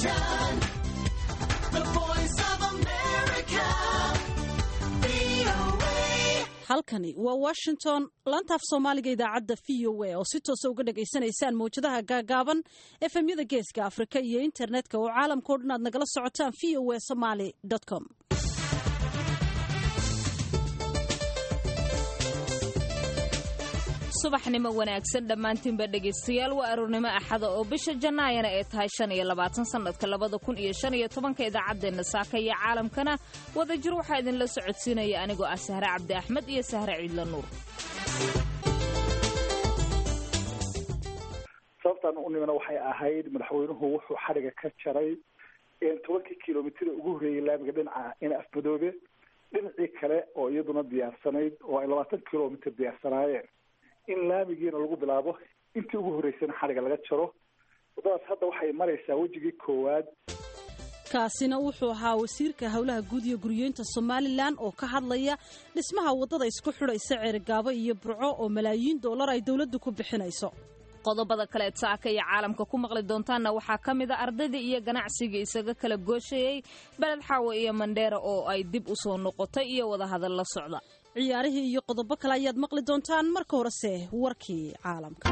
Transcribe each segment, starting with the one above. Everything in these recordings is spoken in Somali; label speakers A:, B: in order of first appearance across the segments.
A: Washington, the voice of America, VOA.
B: halkani waa washington laantaaf soomaaliga idaacadda v o a oo si toosa uga dhagaysanaysaan mawjadaha gaagaaban efemyada geeska afrika iyo internetka oo caalamkao dhan aad nagala socotaan v o a somaly com
C: subaxnimo wanaagsan dhammaantiinba dhegaystayaal waa aroornimo axada oo bisha jannaayana ay tahay shan iyo labaatan sannadka labada kun iyo shan iyo tobanka idaacaddeenna saaka iyo caalamkana wadajir waxaa idinla socodsiinaya anigoo ah sahre cabdi axmed iyo sahre ciidla nuur
D: sababtaan u nimana waxay ahayd madaxweynuhu wuxuu xadhiga ka jaray tobankii kilomitr ugu horreeyey laamiga dhinaca ina afmadoobe dhinacii kale oo iyaduna diyaarsanayd oo ay labaatan kilomitr diyaarsanaayeen in laamigiina lagu bilaabo intii ugu horreysayna xadhiga laga jaro waddadaas hadda waxay maraysaa wejigii koowaad
B: kaasina wuxuu ahaa wasiirka howlaha guud iyo guryeynta somalilan oo ka hadlaya dhismaha waddada isku xidhaysa ceerigaabo iyo burco oo malaayiin dollar ay dowladdu ku bixinayso
C: qodobada kaleed saaka iyo caalamka ku maqli doontaanna waxaa ka mid a ardaydii iyo ganacsigii isaga kala gooshayey beled xaawo iyo mandheera oo ay dib u soo noqotay iyo wadahadal la socda
B: ciyaarihii iyo qodobo kale ayaad maqli doontaan marka horese warkii caalamka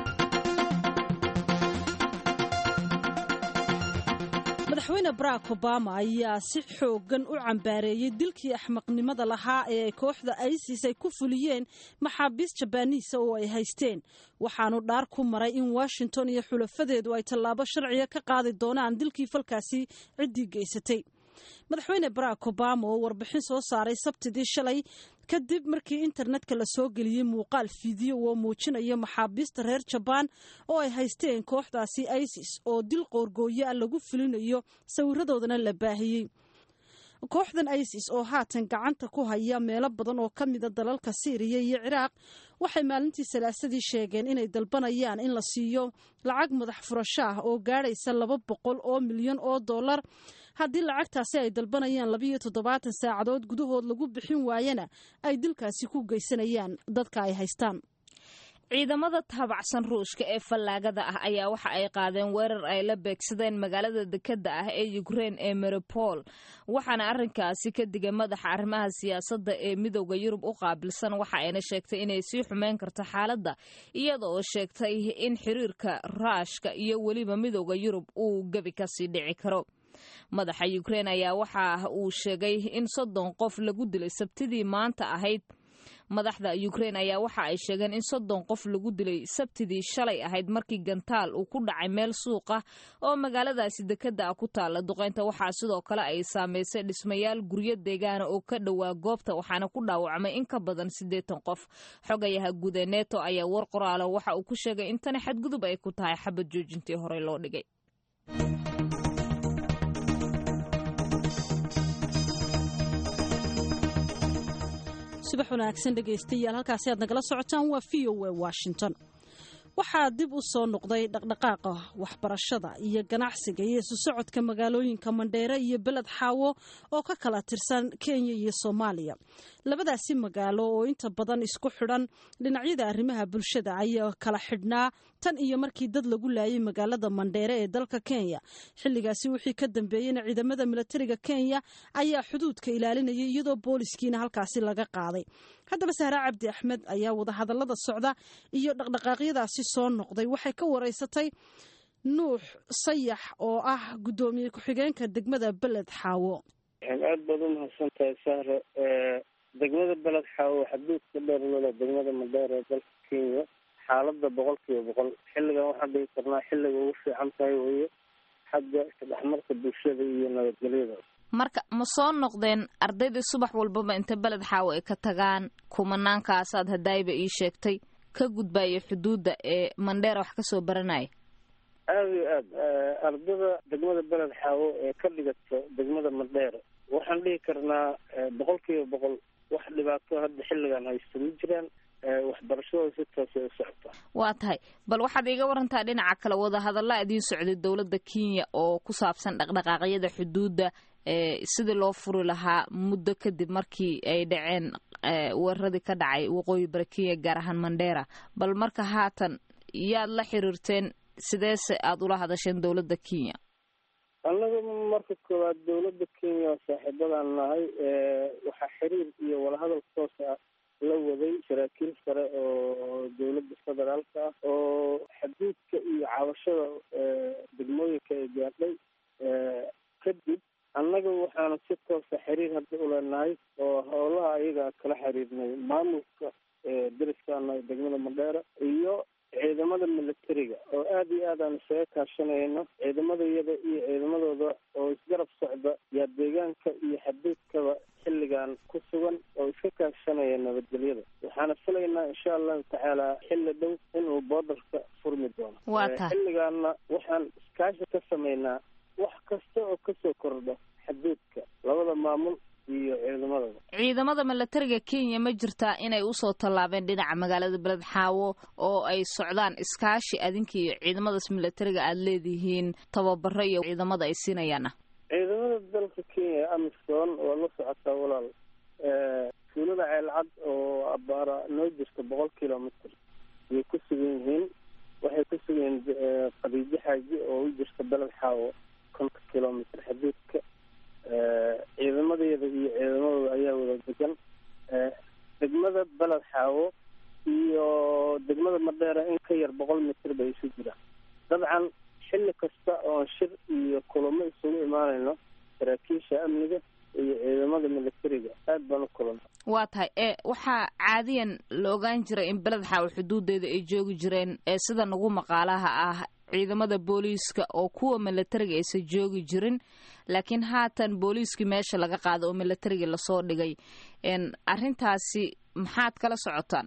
B: madaxweyne barack obama ayaa si xoogan u cambaareeyey dilkii axmaqnimada lahaa ee ay kooxda isis ay ku fuliyeen maxaabiist jabaaniisa oo ay haysteen waxaanu dhaar ku maray in washington iyo xulafadeedu ay tallaabo sharciga ka qaadi doonaan dilkii falkaasi ciddii geysatay madaxweyne barack obama oo warbixin soo saaray sabtidii shalay kadib markii internetka la soo geliyey muuqaal fiideo oo muujinaya maxaabiista reer jabaan oo ay haysteen kooxdaasi isis oo dil qoorgooyo ah lagu fulinayo sawiradoodana la baahiyey kooxdan isis oo haatan gacanta ku haya meelo badan oo ka mida dalalka siiriya iyo ciraaq waxay maalintii salaasadii sheegeen inay dalbanayaan in la siiyo lacag madax furasho ah oo gaadhaysa laba boqol oo milyan oo dollar haddii lacagtaasi ay dalbanayaan labiiyo toddobaatan saacadood gudahood lagu bixin waayana ay dilkaasi ku geysanayaan dadka ay haystaan
C: ciidamada taabacsan ruushka ee fallaagada ah ayaa waxa ay qaadeen weerar ay la beegsadeen magaalada dekedda ah ee ukrein ee meripol waxaana arrinkaasi ka digay madaxa arrimaha siyaasadda ee midooda yurub u qaabilsan waxa ayna sheegtay inay sii xumeyn karto xaaladda iyada oo sheegtay in xiriirka ruushka iyo weliba midooda yurub uu gebi kasii dhici karo madaxa ukrein ayaa waxa uu sheegay in soddon qof lagu dilay sabtidii maanta ahayd madaxda ukrein ayaa waxa ay sheegeen in soddon qof lagu dilay sabtidii shalay ahayd markii gantaal uu ku dhacay meel suuq ah oo magaaladaasi dekedda ah ku taalla duqaynta waxaa sidoo kale ay saamaysay dhismayaal guryo deegaana oo ka dhowaa goobta waxaana ku dhaawacmay in ka badan siddeetan qof xogayaha guud ee neto ayaa war qoraala waxa uu ku sheegay in tani xadgudub ay ku tahay xabad joojintii horey loo dhigay
B: subax wanaagsan dhegaystayaal halkaasi aad nagala socotaan waa v o a washington waxaa dib u soo noqday dhaqdhaqaaqa waxbarashada iyo ganacsiga iyo isu socodka magaalooyinka mandheere iyo beled xaawo oo ka kala tirsan kenya iyo soomaaliya labadaasi magaalo oo inta badan isku xidhan dhinacyada arrimaha bulshada ayaa kala xidhnaa tan iyo markii dad lagu laayay magaalada mandheere ee dalka kenya xilligaasi wixii ka dambeeyeyna ciidamada milatariga kenya ayaa xuduudka ilaalinayay iyadoo booliskiina halkaasi laga qaaday haddaba sahre cabdi axmed ayaa wadahadallada socda iyo dhaqdhaqaaqyadaasi soo noqday waxay ka wareysatay nuux sayax oo ah guddoomiye ku-xigeenka degmada beled xaawo
E: aad baad u mahadsan tahay sahre degmada beled xaawo xaduudka dheer lole degmada madheer ee dalka kenya xaaladda boqol kiiba boqol xilligan waxaan dhigi karnaa xilliga ugu fiican tahay weeye xagga isdhexmarka bulshada iyo nabadgelyada
C: marka ma soo noqdeen ardaydii subax walbaba inta beled xaawo ay ka tagaan kumanaankaasaad hadaayba ii sheegtay ka gudbaya xuduudda ee mandheera wax ka soo baranaya
E: aada iyo aad ardada degmada beled xaawo ee ka dhigato degmada mandheera waxaan dhihi karnaa boqol kiiba boqol wax dhibaato hadda xilligan haysto ma jiraan waxbarashadooda si toosay u socota
C: waa tahay bal waxaad iiga warantaa dhinaca kale wadahadalla idiin socday dowladda kenya oo ku saabsan dhaqdhaqaaqyada xuduudda sidii loo furi lahaa muddo kadib markii ay dhaceen weeraradii ka dhacay waqooyi bari kenya gaar ahaan mandheera bal marka haatan yaad la xiriirteen sideese aada ula hadasheen dowladda kenya
E: annaga marka koowaad dowladda kenya oo saaxiibadaan nahay waxaa xiriir iyo walahadal toos ah la waday saraakiil sare oo dowladda federaalka ah oo xaduudka iyo cabashada degmooyinka ay gaadhay kadib annaga waxaana si toosa xiriir hadda uleenahay oo howlaha ayaga kala xiriirnay maamulka deriskaana degmada madheera iyo ciidamada militariga oo aada iyo aad aan isaga kaashanayno ciidamada iyada iyo ciidamadooda oo isgarab socda yaa deegaanka iyo xaduudkaba xilligan ku sugan oo iska kaashanaya nabadgelyada waxaana filaynaa insha allahu tacaala xilli dhow inuu boodarka furmi doono
C: Waa tahay.
E: xilligaana waxaan iskaashi ka sameynaa wax kasta oo kasoo kordha xaduudka labada maamul iyo ciidamadaba
C: ciidamada milatariga kenya ma jirtaa inay usoo tallaabeen dhinaca magaalada beled xaawo oo ay socdaan iskaashi adinka iyo ciidamadaas milatariga aada leedihiin tababaro iyo ciidamada ay siinayaana
E: ciidamada dalka kenya amisom waa la socotaa walaal tuulada ceelcad oo abaara noo jirta boqol kilomitr ayay ku sugan yihiin waxay ku sugan yihiin qadiijo xaaji oo u jirta beled xaawo konta kilomitr xaduudka ciidamadeeda iyo ciidamadooda ayaa wada degan degmada beled xaawo iyo degmada madheera in ka yar boqol mitr bay isu jiraan dabcan xilli kasta oon shir iyo kulamo isugu imaanayno saraakiisha amniga iyo ciidamada militariga aad baan u kulana
C: waa tahay ee waxaa caadiyan la ogaan jiray in beled xaawo xuduudeeda ay joogi jireen ee sida nagu maqaalaha ah ciidamada booliiska oo kuwa milatariga aysan joogi jirin laakiin haatan booliiskii meesha laga qaado oo milatariga lasoo dhigay n arrintaasi maxaad kala socotaan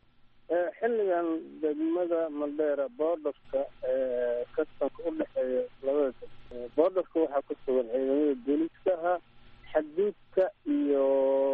E: xilligan degmada madheera boodarka kastamka u dhexeeya labada deg boodarka waxaa ku sugan ciidamada booliiska ahaa xaduudka iyo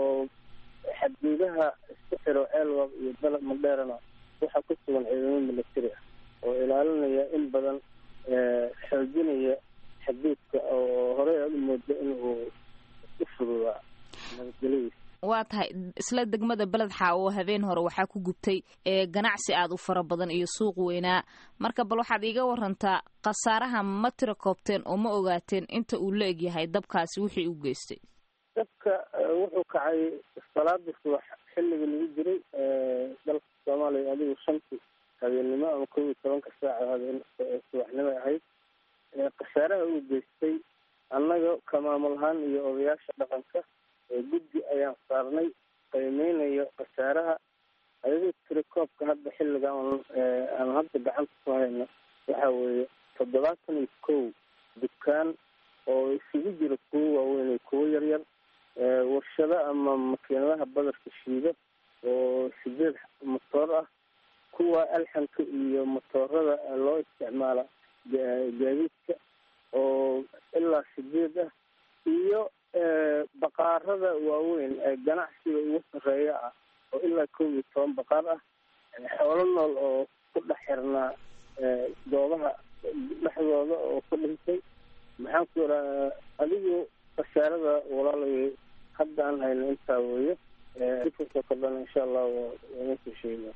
E: xaduudaha isku xiro ceelwaq iyo beled madheerana waxaa ku sugan ciidamada militari ah oo ilaalinaya in badan xoojinaya xaduudka oo horey aada u moodo inuu u fududaa nabadgelyadiisa
C: waa tahay isla degmada beled xaawo habeen hore waxaa ku gubtay ee ganacsi aada u fara badan iyo suuq weynaa marka bal waxaad iiga warantaa khasaaraha ma tira koobteen oo ma ogaateen inta uu la egyahay dabkaasi wixii u geystay
E: dabka wuxuu kacay salaadii subax xilliga lagu jiray dalka soomaaliya adigu shantii habeennimo ama kow iyo tobanka saaca habeen subaxnimo ahayd khasaaraha uu geystay annaga ka maamul ahaan iyo odayaasha dhaqanka guddi ayaan saarnay qiimeynayo khasaaraha ayadoo tirakoobka hadda xilliga aan hadda gacanta ku hayno waxa weeye toddobaatan iyo kow dukaan oo isugu jira kuwo waaweyn iyo kuwo yaryar warshado ama makiinadaha badarka shiida oo sideed motoor ah kuwa alxanka iyo motoorada loo isticmaala gaadiidka oo ilaa sideed ah iyo baqaarada waaweyn ee ganacsiga ugu sarreeya ah oo ilaa kow iyo toban baqaar ah xoolo nool oo ku dhex xirnaa goobaha dhexdooda oo ku dhintay maxaan ku iraa adigu khasaarada walaalay hadda aan hayno intaa weeye dikasoo kordhana insha allah waa soo sheega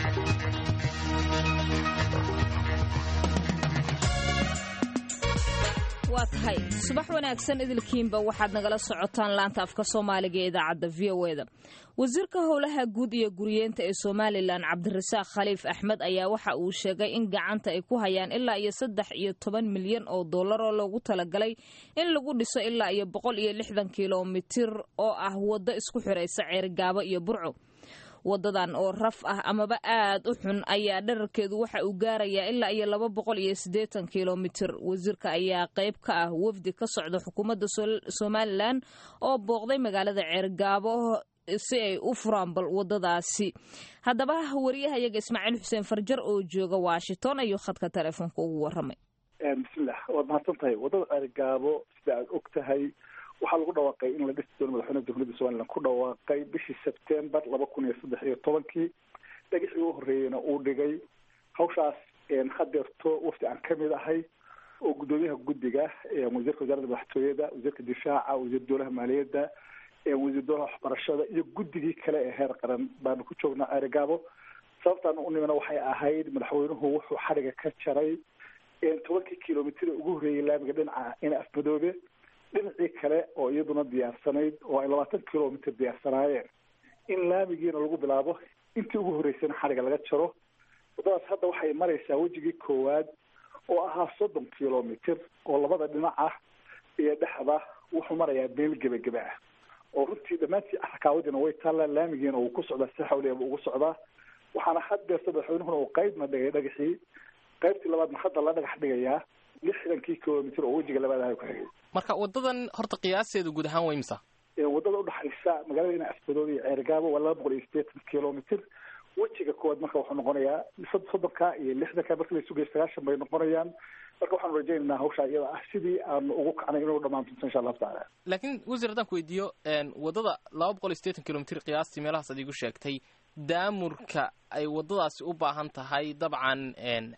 C: waa tahay subax wanaagsan idilkiinba waxaad nagala socotaan laanta afka soomaaliga ee idaacadda v o e da wasiirka howlaha guud iyo guriyeenta ee somalilan cabdirasaaq khaliif axmed ayaa waxa uu sheegay in gacanta ay ku hayaan ilaa iyo saddex iyo toban milyan oo dollar oo loogu talagalay in lagu dhiso ilaa iyo boqol iyo lixdan kilomitir oo ah waddo isku xiraysa ceerigaabo iyo burco wadadan oo raf ah amaba aad u xun ayaa dherarkeedu waxa uu gaarayaa ilaa iyo laba boqol iyo siddeetan kilomitir wasiirka ayaa qayb ka ah wafdi ka socda xukuumadda somalilan oo booqday magaalada ceergaabo si ay u furaan bal wadadaasi haddaba wariyahayaga ismaaciil xuseen farjar oo jooga washington ayuu khadka teleefoonka ugu waramay
D: bismillah waad mahadsan tahay wadada ceergaabo sida aad og tahay waxaa lagu dhawaaqay in la dhisi doono madaxweynaha jamhuuriyadda somalilan ku dhawaaqay bishii sebtembar laba kun iyo saddex iyo tobankii dhagixii u horreeyeyna uu dhigay hawshaas hadeerto wafdi aan kamid ahay oo guddoomiyaha guddiga wasiirka wasaaradda madaxtooyada wasiirka difaaca wasiir dowlaha maaliyadda wasiir dowlaha waxbarashada iyo guddigii kale ee heer qaran baanu ku joognaa ceerigaabo sababtaan u nimina waxay ahayd madaxweynuhu wuxuu xadhiga ka jaray tobankii kilomitr ugu horreeyey laamiga dhinaca ina afmadoobe dhinacii kale oo iyaduna diyaarsanayd oo ay labaatan kilomitr diyaarsanaayeen in laamigiina lagu bilaabo intii ugu horreysayna xadhiga laga jaro waddadaas hadda waxay maraysaa wejigii koowaad oo ahaa soddon kilomitr oo labada dhinac ah iyo dhexda wuxuu marayaa meel gebageba ah oo runtii dhammaantii rakaawadiina way taallaa laamigiina uu ku socdaa si xawliaba ugu socdaa waxaana haddeerta madaxweynuhuna uu qeybna dhigay dhagaxii qaybtii labaadna hadda la dhagax dhigayaa lixdankii kilomitr oo wejiga labaad aha ku xigay
F: marka wadadan horta qiyaasteedu guud ahaan way misa
D: wadada udhaxaysa magaalada ina afmadoobe iyo ceergaabo waa laba boqol iyo sideetan kilomitr wejiga koowaad marka wuxuu noqonayaa soddonka iyo lixdanka marka la sugaya sagaashan bay noqonayaan marka waxaanu rajaynaynaa hawshaa iyada ah sidii aanu ugu kacnay inuu dhamaan doonto insha allahu tacaala
F: laakiin wasiir haddaan ku weydiiyo wadada laba boqol iyo sideetan kilomitr qiyaastii meelahaas ad igu sheegtay daamurka ay wadadaasi u baahan tahay dabcan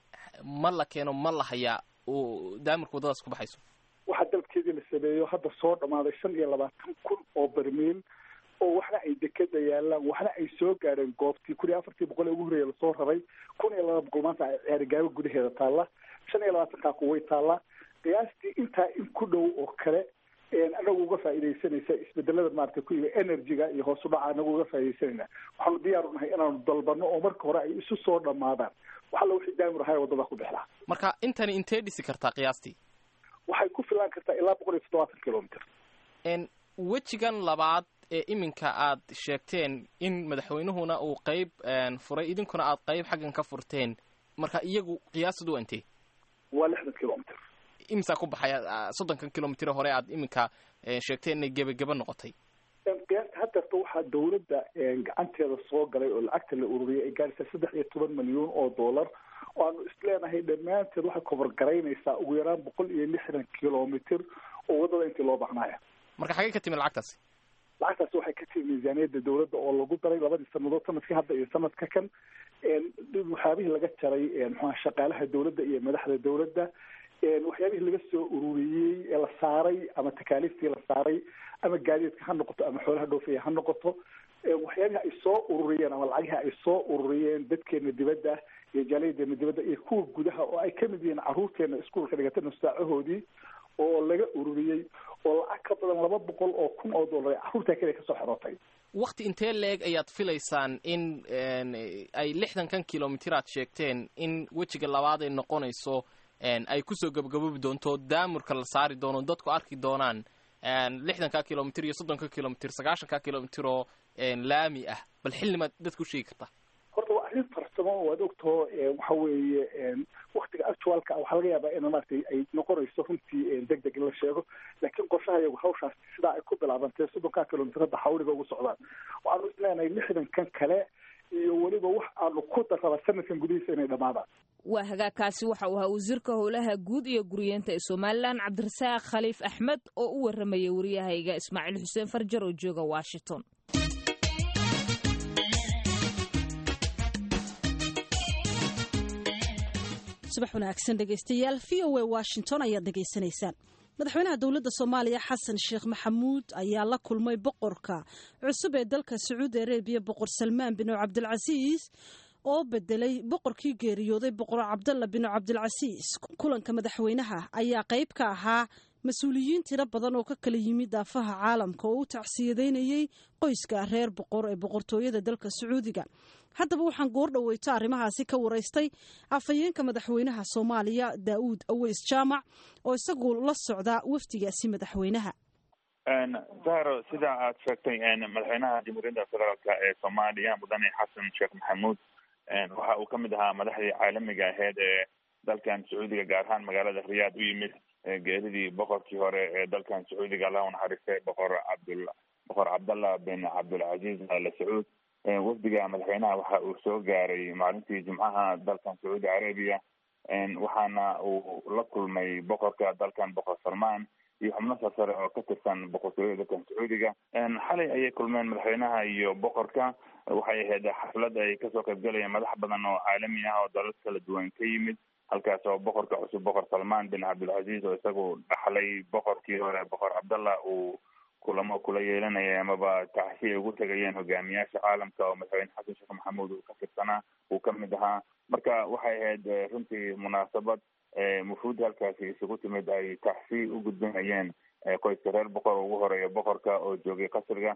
F: ma la keeno ma la hayaa oo daamurka waddadaas ku baxayso
D: waxaa dalkeedii la sameeyo hadda soo dhamaaday shan iyo labaatan kun oo barmiil oo waxna ay dekeda yaalaan waxna ay soo gaadheen goobtii kun iyo afartii boqol ee ugu horreeya lasoo raray kun iyo laba boqol maanta ay ceerigaabo gudaheeda taalla shan iyo labaatankaa kuway taallaa qiyaastii intaa in ku dhow oo kale anagu uga faa'iidaysanaysa isbedelada maarata ku yimi energy-ga iyo hoos u dhaca anagu uga faa'iidaysanayna waxaanu diyaar u nahay inaanu dalbano oo marka hore ay isu soo dhamaadaan wax alla wixii daamur ahaa waddada ku bixlaa
F: marka intani intee dhisi kartaa qiyaastii
D: waxay ku filaan kartaa ilaa boqol iyo toddobaatan kilomitr
F: wejigan labaad ee iminka aad sheegteen in madaxweynuhuna uu qeyb furay idinkuna aad qeyb xaggan ka furteen marka iyagu qiyaastoodu waa intee
D: waa lixdan kilomitr
F: imisaa ku baxaya soddonkan kilomitr hore aad iminka sheegteen inay gebageba noqotay
D: qiyaasta haddeerta waxaa dawladda gacanteeda soo galay oo lacagta la ururiyay ay gaaraysaa saddex iyo toban milyuun oo dollar oo aanu isleenahay dhammaanteed waxay kobar garaynaysaa ugu yaraan boqol iyo lixdan kilomitr oo waddada intii loo baahnaya
F: marka xagee ka timi lacagtaasi
D: lacagtaasi waxay ka timi miisaaniyadda dawladda oo lagu daray labadii sanadood sanadkii hadda iyo sanadka kan waxyaabihii laga jaray mxua shaqaalaha dawladda iyo madaxda dawladda waxyaabihii laga soo ururiyey ee la saaray ama takaaliiftii la saaray ama gaadiidka ha noqoto ama xoolaha dhoofaya ha noqoto waxyaabihii ay soo ururiyeen ama lacagihii ay soo ururiyeen dadkeena dibadda iyo jaaliyadeena dibadda iyo kuwa gudaha oo ay kamid yihiin caruurteena iskuolka dhigata nusaacahoodii oo laga ururiyey oo lacag ka badan laba boqol oo kun oo dollar ay carruurtaa keliya kasoo xerootay
F: wakti intee leeg ayaad filaysaan in ay lixdankan kilomitr aad sheegteen in wejiga labaad ay noqonayso ay kusoo gabagaboobi doonto daamurka la saari doono dadku arki doonaan lixdanka kilomitr iyo soddonka kilomitr sagaashanka kilomitr oo laami ah bal xillimaad dadku sheegi kartaa
D: horta waa arrin farsamo waad ogtao waxa weeye waktiga actualka waxaa laga yaabaa in maaragtay ay noqonayso runtii deg deg in la sheego laakiin qorshaha iyagu hawshaas sidaa ay ku bilaabantay soddonkaa kilomitr hadda xawliga ugu socdaan waxaanu isleenahay lixdankan kale iyo weliba wax aanu ku darraba sanadkan gudihiisa inay dhamaadaan
C: waa hagaagkaasi waxa uu ahaa wasiirka howlaha guud iyo guriyeenta ee somalilan cabdirasaaq khaliif axmed oo u waramayay waryahayga ismaaciil xuseen farjar oo jooga washington
B: subax wanaagsan dhegaystayaal v o a washington ayaad dhegaysanaysaan madaxweynaha dowladda soomaaliya xasan sheekh maxamuud ayaa la kulmay boqorka cusub ee dalka sacuudi arabiya boqor salmaan bin cabdilcasiis oo bedelay boqorkii geeriyooday boqor cabdalla bin cabdilcasiis kulanka madaxweynaha ayaa qayb ka ahaa mas-uuliyiin tiro badan oo ka kala yimid daafaha caalamka oo u tacsiyadeynayey qoyska reer boqor ee boqortooyada dalka sacuudiga haddaba waxaan goor dhoweyto arrimahaasi ka waraystay afhayeenka madaxweynaha soomaaliya daa'uud aweys jaamac oo isagu la socda wafdigaasi madaxweynaha
G: zahro sida aad sheegtay madaxweynaha jamhuuriyadda federaalk ee soomaaliya mudane xasan sheekh maxamuud waxa uu ka mid ahaa madaxdii caalamiga aheyd ee dalkan sacuudiga gaar ahaan magaalada riyaad u yimid geeridii boqorkii hore ee dalkan sacuudiga allah u naxariistay boqor cabdul boqor cabdallah bin cabdulcaziz al sacuud wafdiga madaxweynaha waxa uu soo gaaray maalintii jimcaha dalkan sacuudi carabiya waxaana uu la kulmay boqorka dalkan boqor salmaan iyo xubno sarsare oo ka tirsan boqortooyada dalkan sacuudiga xalay ayay kulmeen madaxweynaha iyo boqorka waxay ahayd xaflad ay kasoo qaybgalayeen madax badan oo caalami ah oo dalal kala duwan ka yimid halkaas oo boqorka cusub boqor salmaan bin cabdilcaziz oo isagu dhaxlay boqorkii hore boqor cabdallah uu kulamo kula yeelanaya amaba tacsi ay ugu tegayeen hogaamiyaasha caalamka oo madaxweyne xasan sheekh maxamuud uu ka tirsanaa uu ka mid ahaa marka waxay ahayd runtii munaasabad mufuud halkaasi isugu timid ay taxsi u gudbinayeen qoyska reer boqor oo ugu horeeya boqorka oo joogay qasriga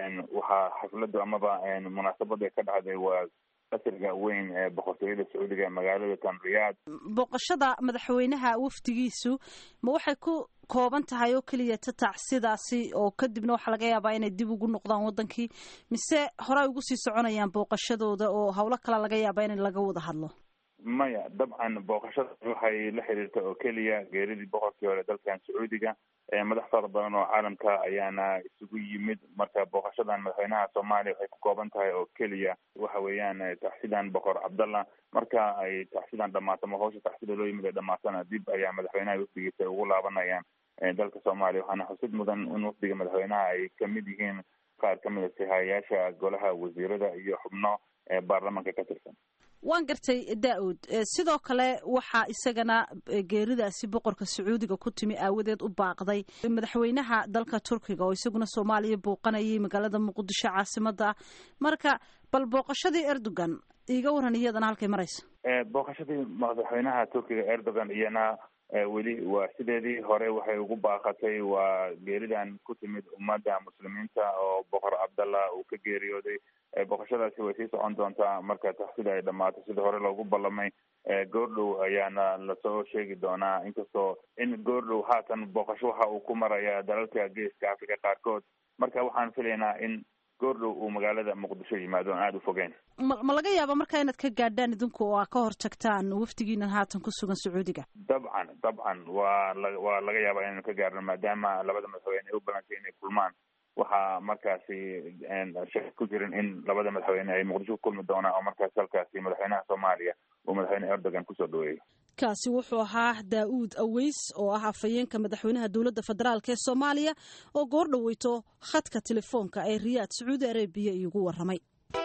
G: waxaa xafladu amaba munaasabada ka dhacday waa qasriga weyn ee boqortooyada sacuudiga ee magaalada tan riyaad
B: booqashada madaxweynaha wafdigiisu ma waxay ku kooban tahay oo keliya tatac sidaasi oo kadibna waxaa laga yaabaa inay dib ugu noqdaan wadankii mise horey ugu sii soconayaan booqashadooda oo howlo kale laga yaabaa in laga wada hadlo
G: maya dabcan booqashada waxay la xiriirta oo keliya geeridii boqorkii hore dalkan sacuudiga madax fara badan oo caalamka ayaana isugu yimid marka booqashadan madaxweynaha soomaaliya waxay ku kooban tahay oo keliya waxa weeyaan taxsidan boqor cabdallah marka ay taxsidan dhamaato ma hawsha taxsida loo yimid ay dhamaatana dib ayaa madaxweynaha wafdigiisa ay ugu laabanayaan dalka soomaaliya waxaana xusid mudan in wafdiga madaxweynaha ay kamid yihiin qaar kamid a sihayaasha golaha wasiirada iyo xubno baarlamanka ka tirsan
B: waan gartay daa-uud sidoo kale waxaa isagana geeridaasi boqorka sacuudiga ku timi aawadeed u baaqday madaxweynaha dalka turkiga oo isaguna soomaaliya booqanayay magaalada muqdisho caasimada marka bal booqashadii erdogan iiga waran iyadana halkay marayso
G: booqashadii madaxweynaha turkiga erdogan iyana weli waa sideedii hore waxay ugu baaqatay waa geeridan ku timid ummadda muslimiinta oo boqor cabdallah uu ka geeriyooday booqashadaasi way sii socon doontaa marka taxsida ay dhamaato sidii hore loogu ballamay goordhow ayaana lasoo sheegi doonaa inkastoo in goordhow haatan booqasho waxa uu ku maraya dalalka geeska africa qaarkood marka waxaan filaynaa in goordhow uu magaalada muqdisho yimaado aan aada u fogeen
B: ma ma laga yaaba markaa inaad ka gaadhaan idinku oo aa ka hor tagtaan wafdigiinan haatan ku sugan sacuudiga
G: dabcan dabcan waa la waa laga yaabaa inaynu ka gaarno maadaama labada madaxweyne ay u balantay inay kulmaan waxaa markaasi shaki ku jirin in labada madaxweyne ay muqdisho ku kulmi doonaan oo markaasi halkaasi madaxweynaha soomaaliya uu madaxweyne erdogan kusoo dhaweeyay
B: kaasi wuxuu ahaa daa-uud aweys oo ah afhayeenka madaxweynaha dowladda federaalk ee soomaaliya oo goor dhaweyto khadka telefoonka ee riyaad sacuudi arabiya iigu waramay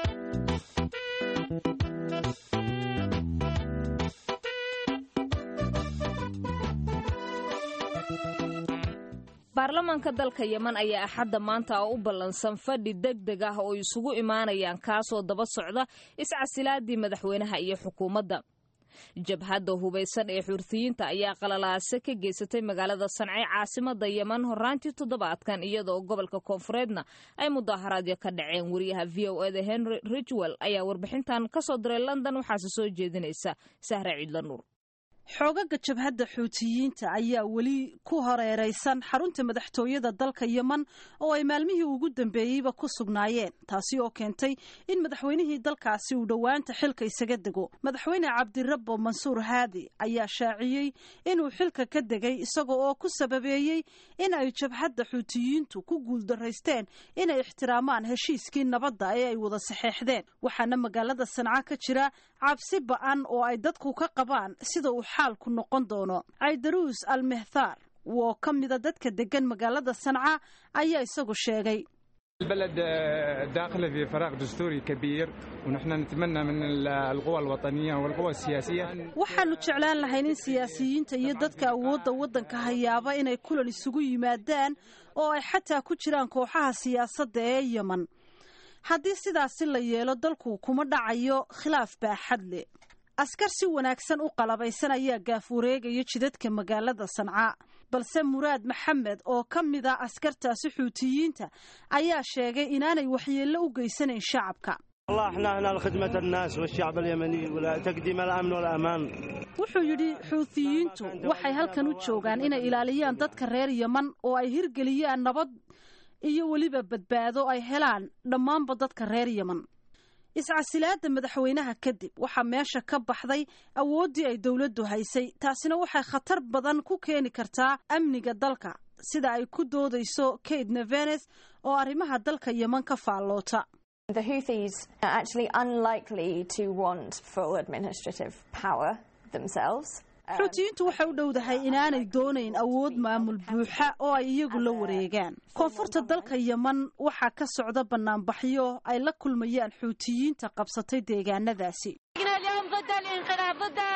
C: baarlamaanka dalka yeman ayaa axadda maanta u ballansan fadhi deg deg ah oo isugu imaanayaan kaasoo daba socda iscasilaadii madaxweynaha iyo xukuumadda jabhadda hubaysan ee xuurtiyiinta ayaa qalalaase ka geysatay magaalada sancay caasimada yeman horaantii toddobaadkan iyadoo gobolka koonfureedna ay mudaaharaadyo ka dhaceen wariyaha v o eda henry ridgwell ayaa warbixintan ka soo diray london waxaase soo jeedinaysa sahre ciidla nuur
B: xoogaga jabhadda xuutiyiinta ayaa weli ku horeeraysan xarunta madaxtooyada dalka yeman oo ay maalmihii ugu dambeeyeyba ku sugnaayeen taasi oo keentay in madaxweynihii dalkaasi uu dhowaanta xilka isaga dego madaxweyne cabdirabbo mansuur haadi ayaa shaaciyey inuu xilka ka degay isaga oo ku sababeeyey in ay jabhadda xuutiyiintu ku guuldaraysteen inay ixtiraamaan heshiiskii nabadda ee ay wada saxeexdeen waxaana magaalada sanca ka jira cabsi ba-an oo ay dadku ka qabaan sida uu xaalku noqon doono caydaruus al mehthar oo ka mida dadka degan magaalada sanca ayaa isagu sheegay
H: البلد داخله في فراغ دستوري كبير ونحن نتمنى من القوى الوطنية والقوى السياسية
B: waxaanu jeclaan lahayn in siyaasiyiinta iyo dadka awoodda waddanka hayaaba inay kulan isugu yimaadaan oo ay xataa ku jiraan kooxaha siyaasadda ee yeman haddii sidaasi la yeelo dalku kuma dhacayo khilaaf baaxad leh askar si wanaagsan u qalabaysan ayaa gaaf wareegaya jidadka magaalada sanca balse muraad maxamed oo ka mid a askartaasi xuutiyiinta ayaa sheegay inaanay waxyeello u geysanayn shacabka
I: والله احنا هنا لخدمة الناس والشعب اليمني وتقديم الأمن والأمان
B: wuxuu yidhi xuutiyiintu waxay halkan u joogaan inay ilaaliyaan dadka reer yeman oo ay hirgeliyaan nabad iyo weliba badbaado ay helaan dhammaanba dadka reer yeman iscasilaadda madaxweynaha kadib waxaa meesha ka baxday awooddii ay dowladdu haysay taasina waxay khatar badan ku keeni kartaa amniga dalka sida ay ku doodayso kate nevenes oo arrimaha dalka yeman ka faalloota
J: The Houthis are actually unlikely to want full administrative power themselves.
B: xuutiyiintu waxay u dhowdahay inaanay doonayn awood maamul buuxa oo ay iyagu la wareegaan koonfurta dalka yeman waxaa ka socda banaanbaxyo ay la kulmayaan xuutiyiinta qabsatay deegaanadaasi
K: اليوم ضد الانقلاب ضد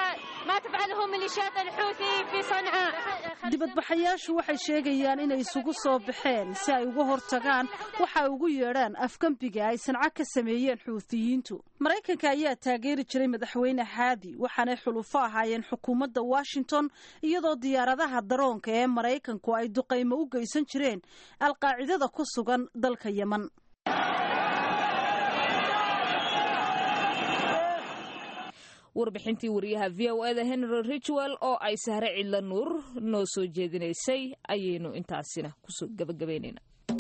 K: ما تفعله ميليشيات الحوثي في صنعاء
B: dibadbaxayaashu waxay sheegayaan inay isugu soo baxeen si ay uga hortagaan waxa ay ugu yeedhaan afgembiga ay sanco ka sameeyeen xuutiyiintu maraykanka ayaa taageeri jiray madaxweyne haadi waxaanay xulufo ahaayeen xukuumadda washington iyadoo diyaaradaha daroonka ee maraykanku ay duqaymo u geysan jireen alqaacidada ku sugan dalka yeman
C: warbixintii wariyaha v o eda henry richwell oo ay sahre cidla nuur noo soo jeedinaysay ayaynu intaasina kusoo gabagabaynayna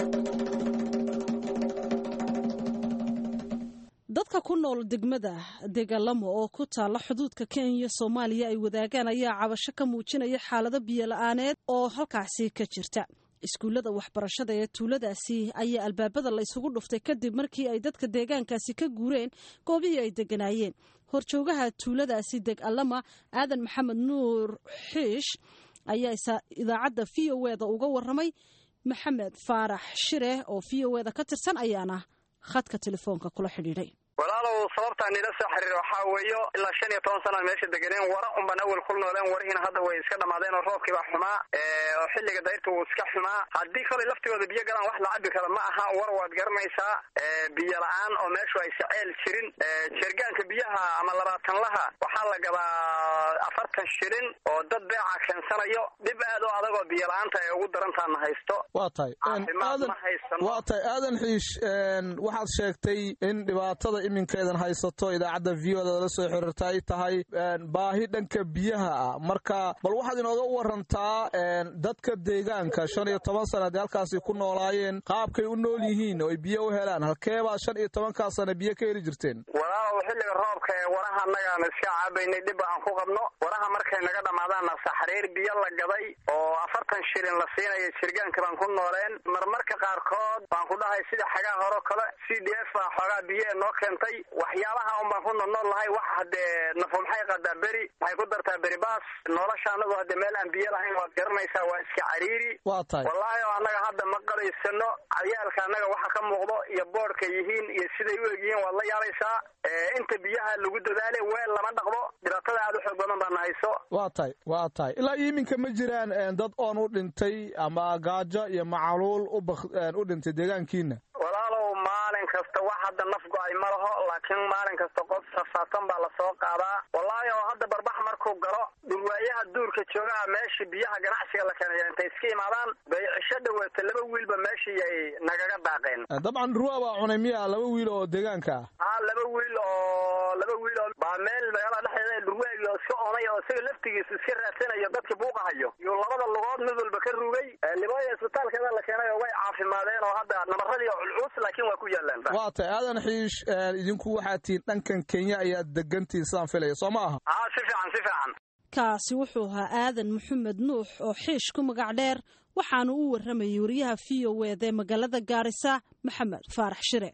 B: dadka ku nool degmada degalamo oo ku taalla xuduudka kenya soomaaliya ay wadaagaan ayaa cabasho ka muujinaya xaalado biyola-aaneed oo halkaasi ka jirta iskuullada waxbarashada ee tuuladaasi ayaa albaabada la isugu dhuftay kadib markii ay dadka deegaankaasi ka guureen goobihii ay deganaayeen horjoogaha tuuladaasi deg allama aadan maxamed nuur xiish ayaa idaacadda v o eda uga waramay maxamed faarax shire oo v o eda ka tirsan ayaana khadka telefoonka kula xidhiidhay
L: walaalow sababtaan nila soo xiriir waxaa weeyo ilaa shan iyo toban sana meesha deganeen wara unbaan awel kul nooleen warihiina hadda way iska dhamaadeen oo roobkii baa xumaa oo xilliga dayrta wuu iska xumaa haddii kolay laftigooda biyo galaan wax la cabi kara ma aha war waad garanaysaa biyo la-aan oo meeshu ay saceel jirin jergaanka biyaha ama labaatanlaha waxaa la gadaa afartan shilin oo dad beeca keensanayo dhib aad oo adagoo biyo la-aanta ay ugu darantaana haysto
M: waa tahay
L: caafimaad ma haysano
M: waa tahay aadan xiish waxaad sheegtay in dhibaatada iminkeedan haysato idaacadda v o da la soo xiriirta ay tahay baahi dhanka biyaha ah marka bal waxaad inooga warantaa dadka deegaanka shan iyo toban sana haddii halkaasi ku noolaayeen qaabkay u nool yihiin oo ay biyo u helaan halkeebaa shan iyo tobankaa sana biyo ka heli jirteen
L: walaalow xilliga roobka ee waraha annagaan iska caabaynay dhib aan ku qabno waraha markay naga dhammaadaanna saxriir biyo la gaday oo afartan shilin la siinayo jirgaanka baan ku nooleen marmarka qaarkood baan ku dhahay sida xagaa horo kale c d f baa xoogaa biyo ee noo keentay waxyaabaha un baan ku noolnool lahay wax haddee nafu maxay qadaa beri maxay ku dartaa beri baas nolosha annagu haddee meel aan biyo lahayn waad garanaysaa waa iska cariiri
M: waa tahay
L: wallaahi oo annaga hadda ma qadaysano cayaalka annaga waxa ka muuqdo iyo boodhka yihiin iyo siday u egyihiin waad la yaabaysaa inta biyaha lagu dadaale weel lama dhaqdo dhibaatada aad u xoog badan baana hayso
M: waa tahay waa tahay ilaa iminka ma jiraan dad oon u dhintay ama gaajo iyo macaluul u dhintay deegaankiina
L: walaalow maalin kasta wax hadda naf go-ay ma laho laakiin maalin kasta qof rafaadsan baa lasoo qaadaa wallaahi oo hadda barbax markuu galo dhulwaayaha duurka joogaha meeshii biyaha ganacsiga la keenaya intay iska imaadaan bay cisho dhaweeta laba wiilba meeshii ay nagaga daaqeen
M: dabcan ruwa baa cunay miya laba wiil oo deegaanka ah
L: haa laba wiil oo laba wiil oo baa meel magaalada dhexdeeda dhurwaagi oo iska onay oo isaga laftigiisu iska raadsanayo dadkii buuqahayo yuu labada lugood mid walba ka rugay libooya isbitaalkeeda la keenay oo way caafimaadeen oo hadda nabaradii oo culculus laakiin waa ku yaalaan
M: waa tahay aadan xiish idinku waxaa tihiin dhankan kenya ayaad degantihin sidaan filaya soo ma aha
L: haa si fiican si fiican
B: kaasi wuxuu ahaa aadan maxamed nuux oo xiish ku magac dheer waxaanu u waramayay wariyaha v o eda ee magaalada gaarisa maxamed faarax shire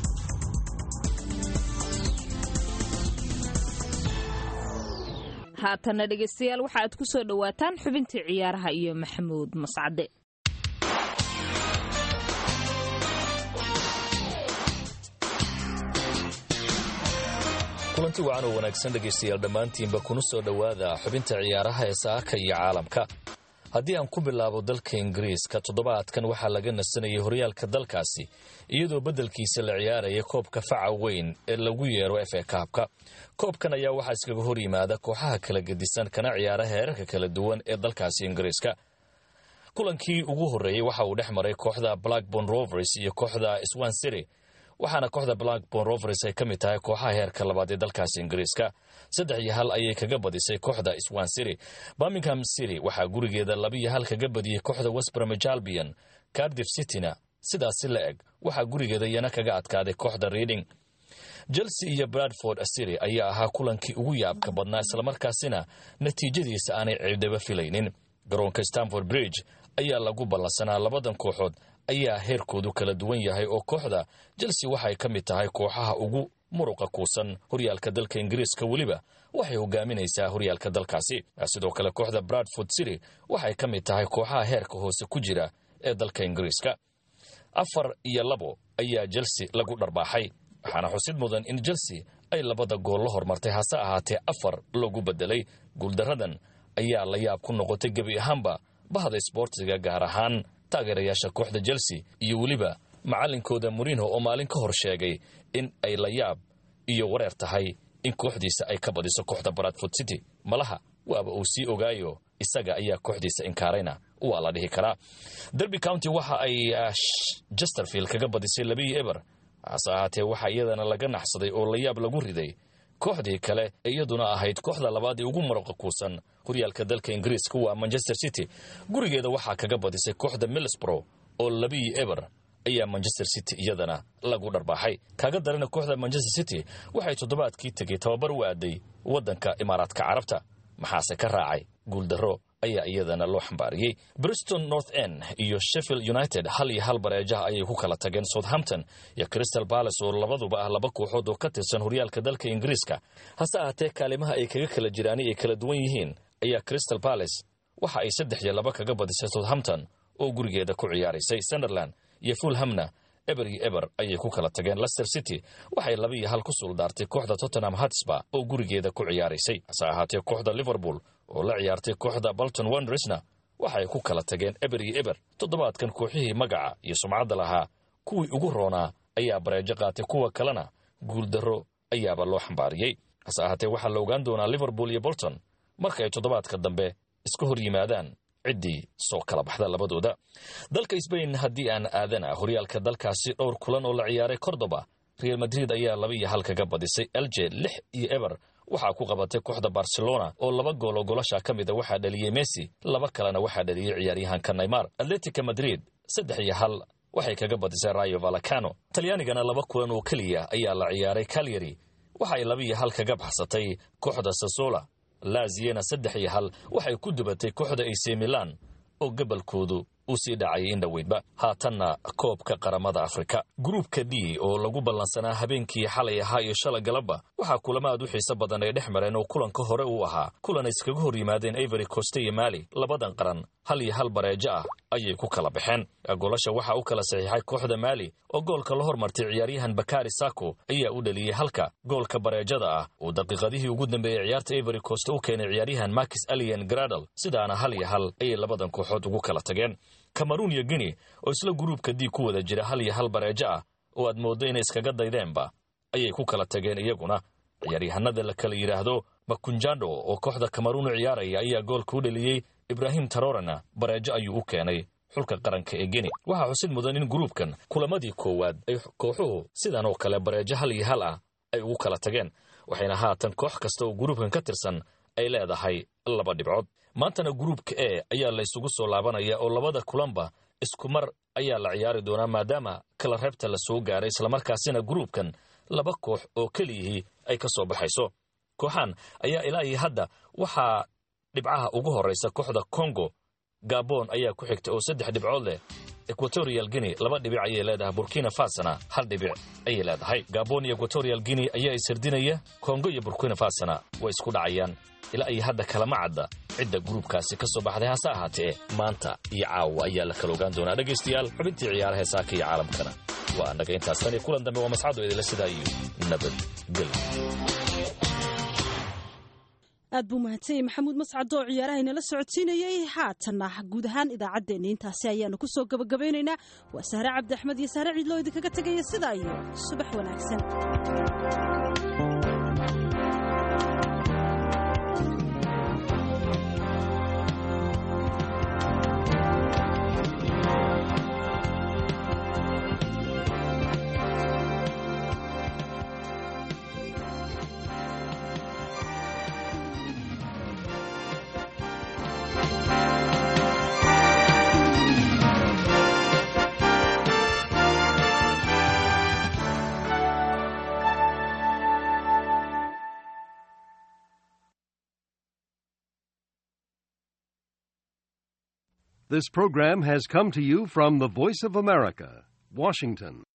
C: haatana dhegaystayaal waxa aad ku soo dhowaataan xubintii ciyaaraha iyo maxamuud mascade
N: kulanti wacan oo wanaagsan dhegaystayaal dhammaantiinba kuna soo dhowaada xubinta ciyaaraha ee saaka iyo caalamka haddii aan ku bilaabo dalka ingiriiska toddobaadkan waxaa laga nasanayay horyaalka dalkaasi iyadoo beddelkiisa la ciyaaraya koobka faca weyn ee lagu yeero efe kaabka koobkan ayaa waxaa iskaga hor yimaada kooxaha kala gedisan kana ciyaara heerarka kala duwan ee dalkaasi ingiriiska kulankii ugu horreeyey waxa uu dhex maray kooxda blackborn rovers iyo kooxda swan city waxaana kooxda blackborn rovers ay ka mid tahay kooxaha heerka labaad ee dalkaasi ingiriiska saddex iyo hal ayay kaga badisay kooxda swan city birmingham city waxaa gurigeeda laba iyo hal kaga badiyey kooxda westbromwich albion cardiff cityna sidaasi la eg waxaa gurigeeda iyana kaga adkaaday kooxda reading chelsea iyo bradford city ayaa ahaa kulankii ugu yaabka badnaa islamarkaasina natiijadiisa aanay ciidaba filaynin garoonka stanford bridge ayaa lagu ballansanaa labadan kooxood ayaa heerkoodu kala duwan yahay oo kooxda chelsea waxay ka mid tahay kooxaha ugu muruqa kuusan horyaalka dalka ingiriiska weliba waxay hogaaminaysaa horyaalka dalkaasi sidoo kale kooxda bradford city waxay ka mid tahay kooxaha heerka hoose ku jira ee dalka ingiriiska afar iyo labo ayaa chelsea lagu dharbaaxay waxaana xusid mudan in chelsea ay labada gool la hormartay hase ahaatee afar lagu bedelay guuldaradan ayaa la yaab ku noqotay gebi ahaanba bahda isboortiga gaar ahaan taageerayaasha kooxda chelsea iyo weliba macallinkooda murinho oo maalin ka hor sheegay in ay la yaab iyo wareer tahay in kooxdiisa ay ka badiso kooxda bradford city malaha waaba uu sii ogaayo isaga ayaa kooxdiisa inkaarayna waa la dhihi karaa derby county waxa ay jesterfield kaga badisay labii eber hase ahaatee waxaa iyadana laga naxsaday oo la yaab lagu riday kooxdii kale ee iyaduna ahayd kooxda labaad ee ugu maraqa kuusan horyaalka dalka ingiriiska waa manchester city gurigeeda waxaa kaga badisay kooxda millsbro oo labii eber ayaa manchester city iyadana lagu dharbaaxay kaaga darana kooxda manchester city waxay toddobaadkii tegey tababar u aaday waddanka imaaraadka carabta maxaase ka raacay guuldarro ayaa iyadana loo xambaariyey briston north end iyo sheffield united hal iyo hal bareejaha ayay ku kala tageen southampton iyo crystal balace oo labaduba ah laba kooxood oo ka tirsan horyaalka dalka ingiriiska hase ahaatee kaalimaha ay kaga kala jiraan ay kala duwan yihiin ayaa crystal balace waxa ay saddex iyo laba kaga badisay southampton oo gurigeeda ku ciyaaraysay sunderland iyo fulhamna eber iyo eber ayay ku kala tageen lester city waxay laba iyo hal ku suuldaartay kooxda tottenham hatsba oo gurigeeda ku ciyaaraysay hase ahaatee kooxda liverpool oo la ciyaartay kooxda bolton wondersna waxay ku kala tageen eber iyo eber toddobaadkan kooxihii magaca iyo sumcadda lahaa kuwii ugu roonaa ayaa bareejo qaatay kuwa kalena guuldarro ayaaba loo xambaariyey hase ahaatee waxaa la ogaan doonaa liverpool iyo bolton marka ay toddobaadka dambe iska hor yimaadaan ciddii soo kala baxda labadooda dalka sbain haddii aan aadana horyaalka dalkaasi dhowr kulan oo la ciyaaray cordoba real madrid ayaa laba iyo hal kaga badisay elje lix iyo eber waxaa ku qabatay kooxda barcelona oo laba gool oo golasha ka mida waxaa dhaliyey messi laba kalena waxaa dhaliyey ciyaaryahanka neymar atletica madrid saddex iyo hal waxay kaga badisay rayo valacano talyaanigana laba kulan oo keliya ayaa la ciyaaray calyari waxay laba iyo hal kaga baxsatay kooxda sasola laaziyena saddex iyo hal waxay ku dubatay kooxda ac milan oo gobolkoodu uu sii dhacayay in dhoweydba haatanna koobka qaramada afrika gruubka d oo lagu ballansanaa habeenkii xalay ahaa iyo shala galabba waxaa kulamo aad u xiiso badan ay dhex mareen oo kulanka hore uu ahaa kulan ay iskaga hor yimaadeen avery coste iyo maali labadan qaran hal iyo hal bareejo ah ayay ku kala baxeen goolasha waxaa u kala saxiixay kooxda maali oo goolka la hormartay ciyaaryahan bakari sako ayaa u dhaliyey halka goolka bareejada ah uu daqiiqadihii ugu dambeeyey ciyaarta avery coste u keenay ciyaaryahan markis alien gradal sidaana hal iyo hal ayay labadan kooxood ugu kala tageen cameruun iyo guinea oo isla guruubka diig ku wada jira hal iyo hal bareejo ah oo aad mooddo inay iskaga daydeenba ayay ku kala tageen iyaguna ciyaaryahanada la kala yidhaahdo makunjando oo kooxda cameruun u ciyaaraya ayaa goolka u dhaliyey ibraahim tarorena bareejo ayuu u keenay xulka qaranka ee guinea waxaa xusid mudan in gruubkan kulamadii koowaad ay kooxuhu sidan oo kale bareejo hal iyo hal ah ay ugu kala tageen waxayna haatan koox kasta oo gruubkan ka tirsan ay leedahay laba dhibcood maantana gruubka e ayaa la isugu soo laabanaya oo labada kulanba isku mar ayaa la ciyaari doonaa maadaama kala reebta la soo gaaray islamarkaasina gruubkan laba koox oo keliyihii ay ka soo baxayso kooxan ayaa ilaa iyo hadda waxaa dhibcaha ugu horraysa kooxda congo gabon ayaa ku xigta oo saddex dhibcood leh equatorial guinea laba dhibic ayay leedahay burkina fasona hal dhibic ayay leedahay gabon iyo equatorial guinea ayaa ishirdinaya kongo iyo burkina fasona way isku dhacayaan ilaa iyo hadda kalama cadda cidda gruubkaasi ka soo baxday hase ahaatee maanta iyo caawa ayaa la kala ogaan doonaa dhegaystayaal xubintii ciyaaraha saaka iyo caalamkana waa annaga intaas tan iyo kulan dambe waa mascado idinla sidaa iyo nabadgelyo
B: aad buu mahadsanyay maxamuud mascad oo ciyaaraha inala socodsiinayey haatanna guud ahaan idaacaddeenna intaasi ayaanu ku soo gabagabaynaynaa waa sahre cabdi axmed iyo sahre ciidloo idinkaga tegaya sidaa iyo subax wanaagsan
O: This program has come to you from the Voice of America, Washington.